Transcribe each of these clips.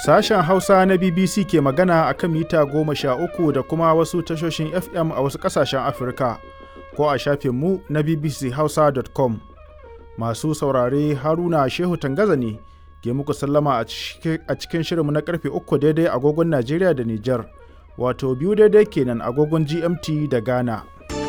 Sashen Hausa na BBC ke magana a kan mita goma sha uku da kuma wasu tashoshin FM a wasu ƙasashen Afirka ko a shafinmu na bbchausa.com. Masu saurare Haruna Shehu Tangaza ne ke muku sallama a cikin shirinmu na karfe uku daidai agogon Najeriya da Nijar, wato biyu daidai kenan agogon GMT da Ghana.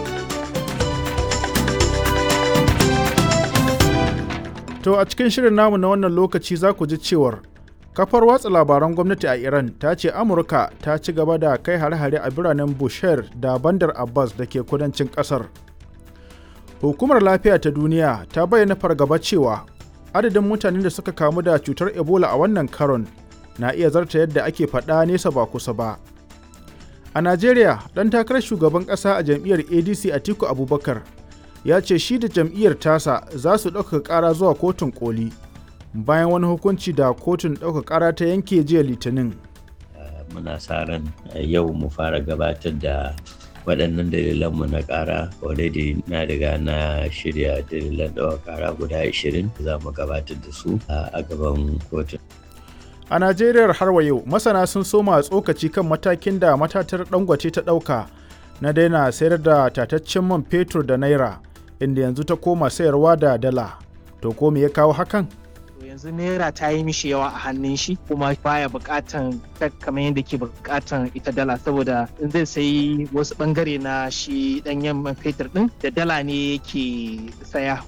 To a cikin shirin namu na wannan lokaci za ku ji cewar kafar watsa labaran gwamnati a Iran ta ce Amurka ta ci gaba da kai hare-hare a biranen Bushehr da Bandar Abbas da ke kudancin kasar. Hukumar lafiya ta duniya ta bayyana fargaba cewa adadin mutanen da suka kamu da cutar Ebola a wannan karon na iya zarta yadda ake faɗa nesa ba kusa ba. A Najeriya, ɗan takarar shugaban ƙasa a jam'iyyar ADC Atiku Abubakar ya ce shi da jam'iyyar tasa za su ɗauka ƙara zuwa kotun koli bayan wani hukunci da kotun ɗauka ƙara ta yanke jiya litinin. muna sa ran yau mu fara gabatar da waɗannan dalilanmu na ƙara already na riga na shirya dalilan ɗaukar ƙara guda 20 za mu gabatar da su a gaban kotun. A Najeriya har wa yau masana sun soma tsokaci kan matakin da matatar dangote ta ɗauka na daina sayar da tataccen man fetur da naira inda yanzu ta koma sayarwa da dala. To ko me ya kawo hakan? yanzu naira ta yi mishi yawa a hannun shi kuma baya bukatan kamar yadda ke bukatan ita dala saboda in zai sayi wasu bangare na shi danyen man fetur din da dala ne yake saya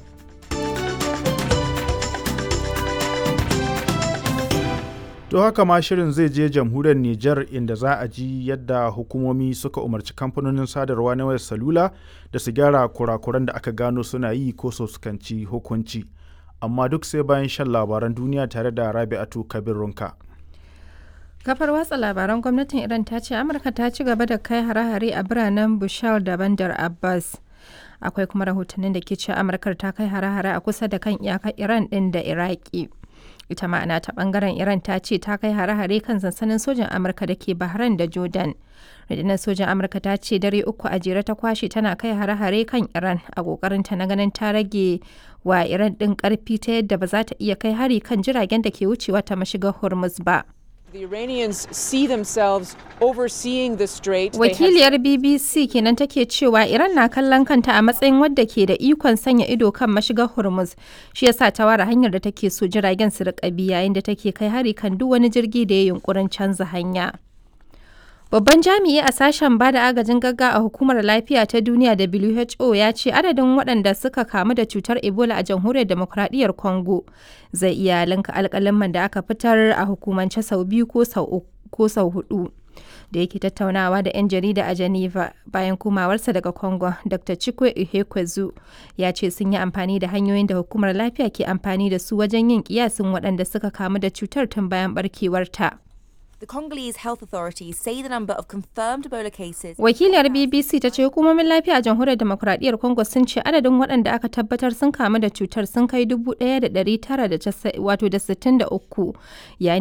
To haka ma shirin zai je jamhuriyar Nijar inda za a ji yadda hukumomi suka umarci kamfanonin sadarwa na wayar salula da su gyara kurakuran da aka gano suna yi ko su fuskanci hukunci. Amma duk sai bayan shan labaran duniya tare da Rabi'atu Kabir Runka. Kafar watsa labaran gwamnatin Iran ta ce Amurka ta ci gaba da kai hare-hare a biranen Bushal da Bandar Abbas. Akwai kuma rahotannin da ke ce Amurkar ta kai hare-hare a kusa da kan iyakar Iran ɗin da Iraki. ita ma'ana ta bangaren iran ta ce ta kai hare-hare kan sansanin sojan amurka da ke bahrain da jordan rundunar sojan amurka ta ce dare uku a jere ta kwashe tana kai hare-hare kan iran a kokarin ta na ganin ta rage wa iran din karfi ta yadda ba za ta iya kai hari kan jiragen da ke wucewa ta mashigar hormuz ba The Iranians see themselves overseeing the strait. Wakiliyar BBC kenan take cewa Iran na kallon kanta a matsayin wadda ke da ikon sanya ido kan mashigar Hormuz. Shi yasa ta ware hanyar da take so jiragen su riƙa bi yayin da take kai hari kan duk wani jirgi da ya yunkurin canza hanya. Babban jami'i a sashen ba da agajin gagga a hukumar lafiya ta duniya WHO ya ce adadin waɗanda suka kamu da cutar Ebola a jamhuriyar demokradiyyar Congo zai iya linka alƙalaman da aka fitar a hukumance sau biyu ko sau hudu. Da yake tattaunawa da 'yan jarida a Geneva bayan komawarsa daga Congo, Dr. Chikwe Ihekwezu ya ce sun yi amfani da hanyoyin da hukumar lafiya ke amfani da su wajen yin kiyasin waɗanda suka kamu da cutar tun bayan barkewarta. The Congolese health authorities say the number of confirmed Ebola cases. Wakiliyar BBC ta ce hukumomin lafiya a jamhuriyar demokuraɗiyyar Congo sun ce adadin waɗanda aka tabbatar sun kamu da cutar sun kai 1,963 yayin